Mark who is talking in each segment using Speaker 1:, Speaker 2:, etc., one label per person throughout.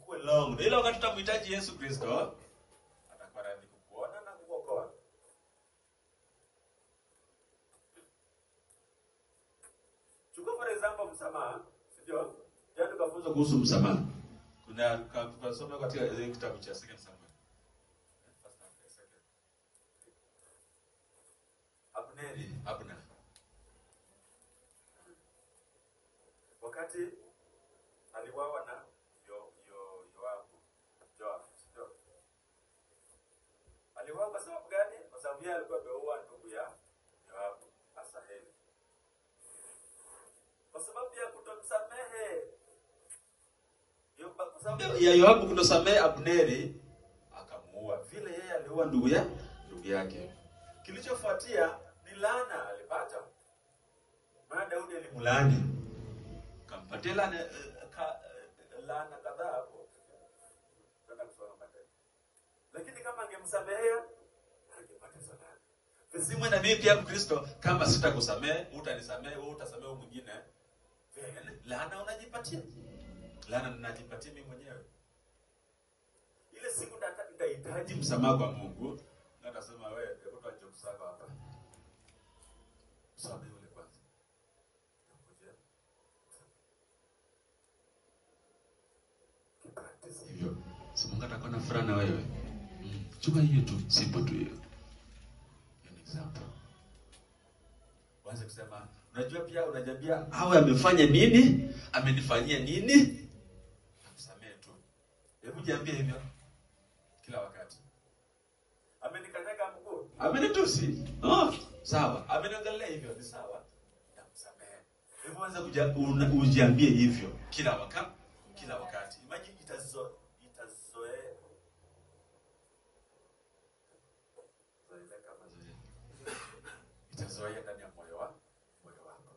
Speaker 1: ikuwe long. Na ile wakati utamhitaji Yesu Kristo, atakuwa radhi kukuona na kukuokoa. Chukua for example msamaha, sio? Jana tukafunzwa kuhusu msamaha. Kuna tukasoma katika ile kitabu cha Second Samuel. First Samuel, second. Abneri, Abner. Wakati aliwawa na yo, yo, Yoabu, Joab, sio? Aliwawa kwa sababu gani? Kwa sababu yeye alikuwa ameua ndugu ya Yoabu, Asaheli. Kwa sababu ya kutomsamehe Yo- kwa sababu ya Yoabu kutosamehe Abneri, akamuua vile yeye aliua ndugu ya ndugu yake. Kilichofuatia ni laana alipata, maana Daudi alimlaani, kampatia laana eh, ka, eh, laana kadhaa hapo. Tutaenda kusoma baadaye. Lakini kama angemsamehea angepata hizo laana. Visimwe na mimi pia Mkristo, kama sitakusamehe, utanisamehe, wewe utasamehe huyu mwingine. Vile, Laana unajipatia. Laana ninajipatia mimi mwenyewe. Ile siku nita- nitahitaji msamaha kwa Mungu, na atasema wewe, hebu tuache kusaka hapa. Samehe yule kwanza. Nakujia. Kipractice hivyo. Si Mungu atakuwa na furaha na wewe. Mm. Chukua hiyo tu, simple tu hiyo. Hiyo ni example. Waanze kusema, unajua pia unajambia awe amefanya nini? Amenifanyia nini? Amsamehe tu. Hebu jiambie hivyo kila wakati. Amenikanyaga mguu. Amenitusi. Oh, sawa. Ameniongelea hivyo ni sawa. Namsamehe. Hebu anza kuja una- ujiambie hivyo kila wakati, kila wakati. Imagine itazo itazoea. Zoeleka mazoea. Itazoea ndani ya moyo wa moyo wako.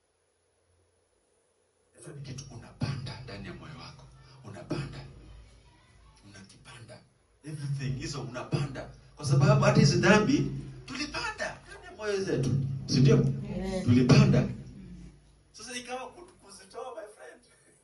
Speaker 1: Hicho ni kitu unapanda ndani ya moyo wako, unapanda, unakipanda everything hizo unapanda, kwa sababu hata hizi dhambi tulipanda ndani ya moyo zetu, si ndio? Tulipanda. Sasa ikawa ku- kuzitoa, my friend.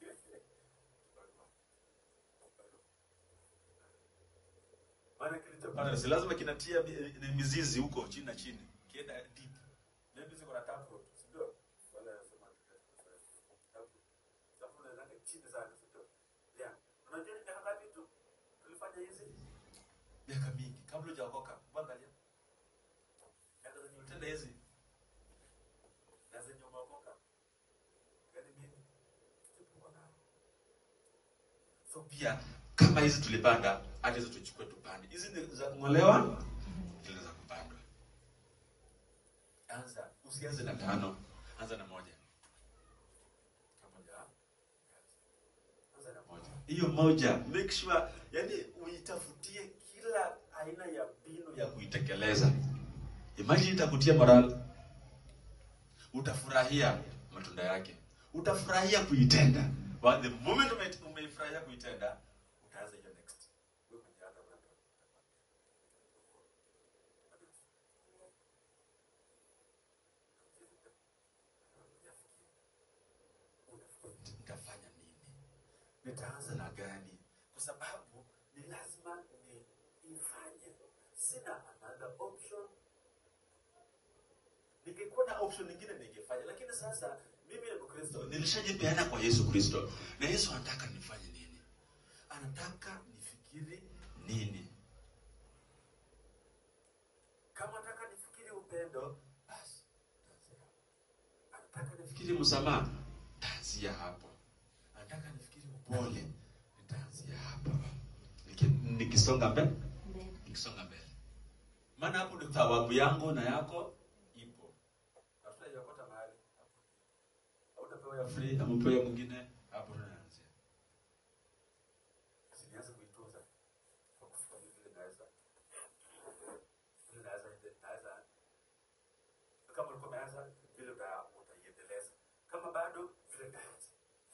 Speaker 1: Maana kilichopanda si lazima kinatia mi- ni mizizi huko chini na chini, kienda deep. Maybe ziko na taproot, si ndio? Wala nasema taproot. Taproot inaenda chini sana, si ndio? Yeah. Unajua ni miaka ngapi tu tulifanya hizi? Miaka mingi kabla hujaokoka. Angalia. Miaka zenye ulitenda hizi. Na zenye umeokoka. Yaani mimi sikuwa nayo. So pia kama hizi tulipanda, hata hizo tuchukue tupande. Hizi ni za kung'olewa, zile za kupandwa. Anza, usianze na tano, anza na moja. Moja. Anza na moja. Hiyo moja, make sure, yani uitafutie kila aina ya mbinu ya kuitekeleza. Imagine itakutia morale. Utafurahia matunda yake. Utafurahia kuitenda. But the moment ume- umeifurahia kuitenda, utaanza hiyo next. Wewe mwenyewe hata una- nitafanya nini? Nitaanza na gani? Kwa sababu ni lazima ni ifanye. Sina another option. Ningekuwa na option nyingine ningefanya, lakini sasa mimi ni Mkristo, nilishajipeana kwa Yesu Kristo, na Yesu anataka nifanye nini? Anataka nifikiri nini? Kama anataka nifikiri upendo, basi taanzia hapo. Anataka nifikiri msamaha, taanzia hapo. Anataka nifikiri upole, nitaanzia hapo. Niki- Nikisonga mbele, nikisonga mbele, maana hapo ndio thawabu yangu na yako ipo. Hatutaiokota mahali hapo, hautapewa ya free, amepewa ya mwingine, hapo tunaanzia. Sinianze kuitunza kwa kufanya vile naweza vile naweza naweza kama ulikuwa umeanza vile uta- utaiendeleza, kama bado vile utaanza.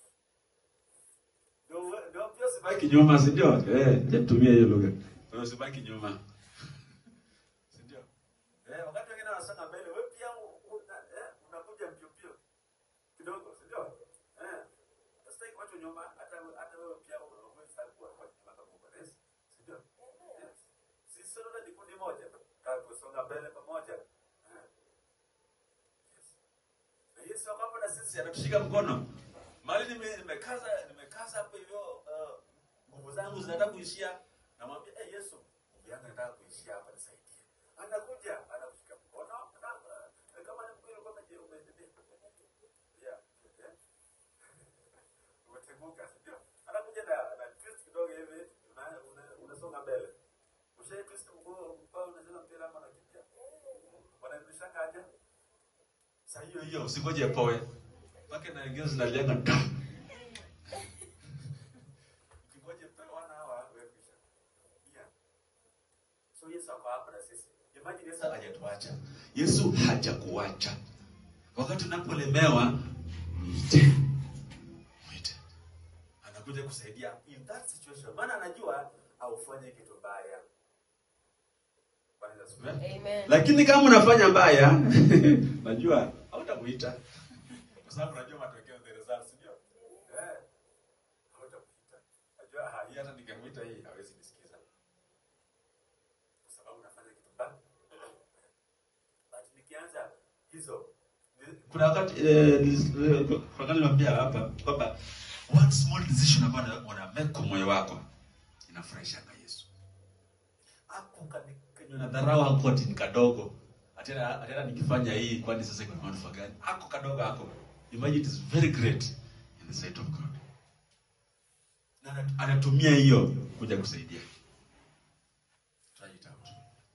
Speaker 1: Ndio ndio pia usibaki nyuma, si ndio? Eh, natumia hiyo lugha. Ndio usibaki nyuma. Si ndio? Eh, wakati wengine wanasonga mbele, wewe pia u- una, eh, unakuja mbio mbio kidogo, si ndio? Eh. Usitaki kuachwa nyuma hata hata wewe pia unaweza kuwa na sisi anatushika mkono. Mali nime, nimekaza nimekaza hapo hivyo uh, nguvu zangu zinataka kuishia. Namwambia eh, Yesu, nguvu yangu inataka kuishia hapa nisaidie. Anakuja, anakushika mkono na uh, kama ni mkweli kwa maji umezidi. Yeah. yeah. Umeteguka, ndio. Anakuja na na twist kidogo hivi, una- una- unasonga mbele. Ushai twist mguu mpaka unacheza mpira ama unakimbia. Wanarudishanga aje? Saa hiyo hiyo usingoje poe. Mpaka na wengine zinalianga ta. Ukingoje poe wana hawa wewe kisha. Yeah. So Yesu ako hapa na sisi. Imagine Yesu hajatuacha. Yesu hajakuacha. Wakati unapolemewa mwite. Mwite. Anakuja kusaidia in that situation. Maana anajua aufanye kitu mbaya. Bwana Yesu asifiwe.
Speaker 2: Amen.
Speaker 1: Lakini kama unafanya mbaya, najua hautamuita. Kwa sababu unajua matokeo the results, ndio? Eh. Hautamuita. Najua ah, hii hata ningemuita hii hawezi nisikiza. Kwa sababu unafanya kitu mbaya. But nikianza hizo ni- kuna wakati eh, nis- eh, kwa wakati nilimwambia hapa kwamba one small decision ambayo una- una make kwa moyo wako inafurahisha Yesu hapo kanywa na dharau hapo ati ni kadogo atena atena nikifanya hii kwani sasa kuna manufaa gani hako kadogo hako imagine it is very great in the sight of God na ana- anatumia hiyo kuja kusaidia try it out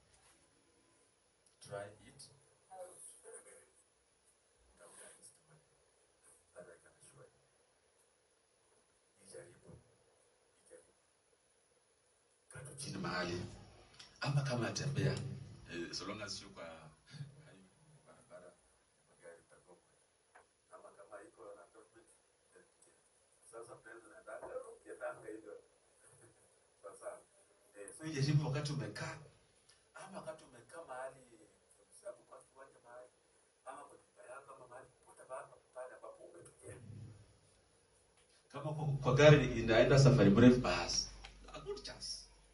Speaker 1: try it out Utaona hizi story. That I can assure you. Ijaribu. Ijaribu. Kaa tu chini mahali ama kama atembea eh, so long as sio kwa hayo barabara magari itakuwa ama kama iko na topic eh, sasa penzi na dada yatanga hivyo sasa eh, so ijaribu wakati umekaa ama wakati umekaa mahali kwa sababu kwa kiwanja mahali ama kwa nyumba yako ama mahali popote pale pale ambapo umetulia kama kwa, kwa gari inaenda safari mrefu basi a good chance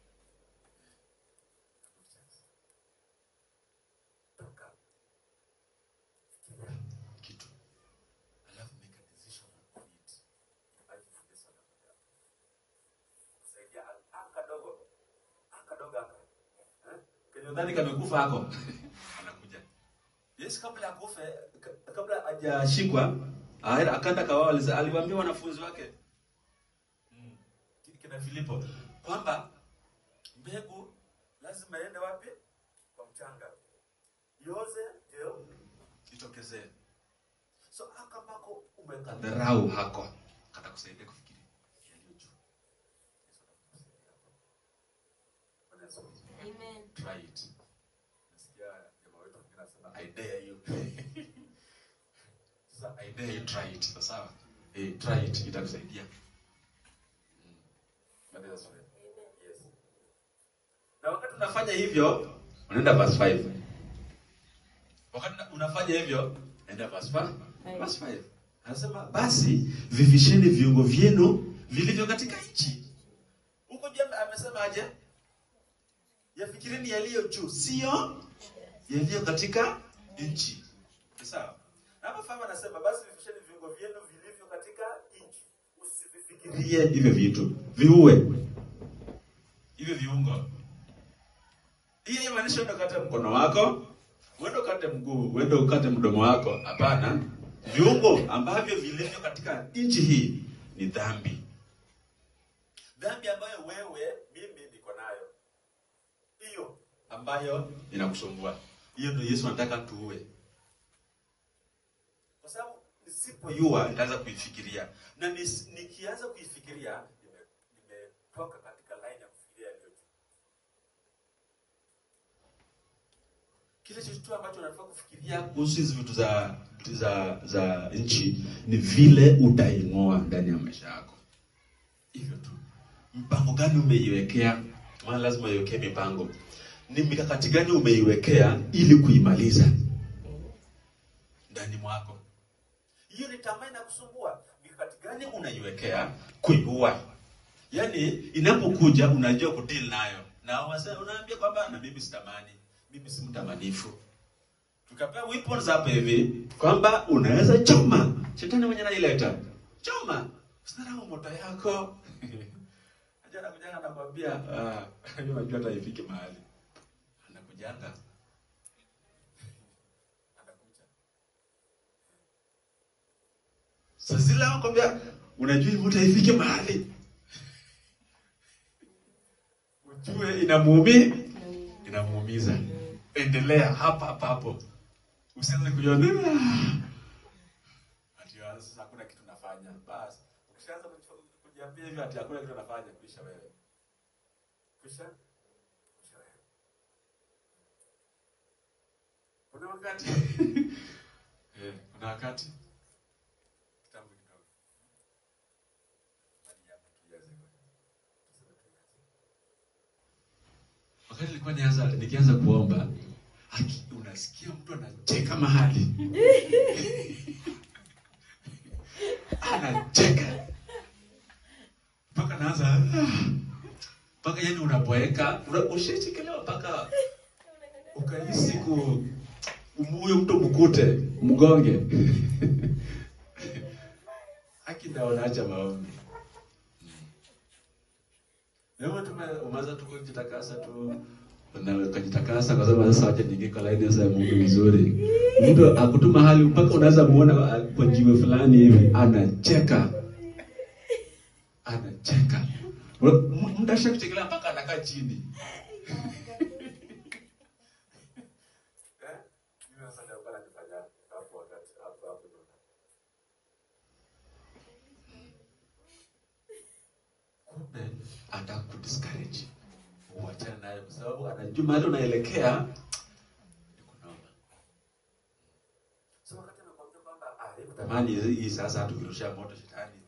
Speaker 1: toka fikiria kitu alafu make a decision on it Imagine Yesu anakuja hapo. kusaidia aka kadogo aka kadogo aka eh kenye ndani kamekufa hako anakuja Yesu kabla ya kufe ka- kabla hajashikwa aenda akaenda kawao aliwaambia wanafunzi wake mm, kina Filipo kwamba mbegu lazima iende wapi? Kwa mchanga, ioze ndio itokezee. So haka ambako umekadharau hako katakusaidia kufikiri yaliyo juu. Yesu atakusaidia hapo. Bwana Yesu asifiwe.
Speaker 2: Amen.
Speaker 1: Try it. Nasikia jamaa wetu mwingine anasema I dare you. Sasa I dare you try it. Sawa sawa? Eh, try it itakusaidia. Mm. Bwana Yesu asifiwe. Yes. Na wakati unafanya hivyo, unaenda verse 5. Wakati una- unafanya hivyo, enda verse 5. Verse 5. Anasema basi vivisheni viungo vyenu vilivyo katika nchi. Huko juu ame- amesema aje? Yafikirini yaliyo juu, sio yaliyo katika nchi. Ni Sawa? Na hapa Fahamu anasema basi vivisheni viungo vyenu vilivyo katika nchi. Usivifikirie hivyo vitu. Viue hivyo viungo. Hii inamaanisha uende ukate mkono wako, uende ukate mguu, uende ukate mdomo wako. Hapana, viungo ambavyo vilivyo katika nchi hii ni dhambi, dhambi ambayo wewe, mimi niko nayo, hiyo ambayo inakusumbua. Hiyo ndio Yesu anataka tuue, kwa sababu nisipoyua nitaanza kuifikiria, na nis- nikianza kuifikiria nime- nimetoka katika line ya kufikiria yaliyo juu. kile chochote ambacho unafaa kufikiria kuhusu hizi vitu za za za nchi ni vile utaing'oa ndani ya maisha yako. Hivyo tu. Mpango gani umeiwekea? Maana lazima uiwekee mipango. Ni mikakati gani umeiwekea ili kuimaliza ndani mwako? Hiyo ni tamaa inakusumbua. Mikakati gani unaiwekea kuiua? Yaani inapokuja unajua kudeal nayo. Na wasa unaambia kwamba na mimi sitamani, mimi si mtamanifu. Tukapewa weapons hapa hivi kwamba unaweza choma shetani mwenye naileta choma usidharau moto yako Najua anakujanga anakwambia ah, hiyo najua hata ifike mahali anakujanga anakuja sasa zile anakwambia unajua hii moto haifiki mahali ujue inamuumi inamuumiza endelea hapa hapa hapo usianze kujiona ati ah, sasa hakuna kitu nafanya basi ukishaanza kujifa- kujiambia hivyo ati hakuna kitu nafanya kuisha wewe kuisha kuisha wewe kuna wakati eh kuna wakati kitambo kidogo Hadi hapa two years ago. Tuseme two years ago. wakati nilikuwa nianza nikianza kuomba haki unasikia mtu anacheka mahali anacheka mpaka naanza "Ah." mpaka yani unaboeka una- ushachekelewa mpaka ukahisi ku huyo mtu mkute mgonge haki ndio unaacha maombi Leo tume umeanza tu kujitakasa tu na ukajitakasa kwa sababu sasa wacha niingie kwa laini sasa ya Mungu vizuri. Mtu akutuma hali mpaka unaweza muona kwa jiwe fulani hivi anacheka. Anacheka. M- Muda shakuchekelea mpaka anakaa chini. Eh? Mimi sasa ndio bana nifanya hapo wakati hapo hapo. kumbe anataka kudiscourage uachane naye kwa sababu anajua mahali unaelekea ni kunoma. So wakati anakuambia kwamba ah, hebu tamani hii sasa tukirusha moto shetani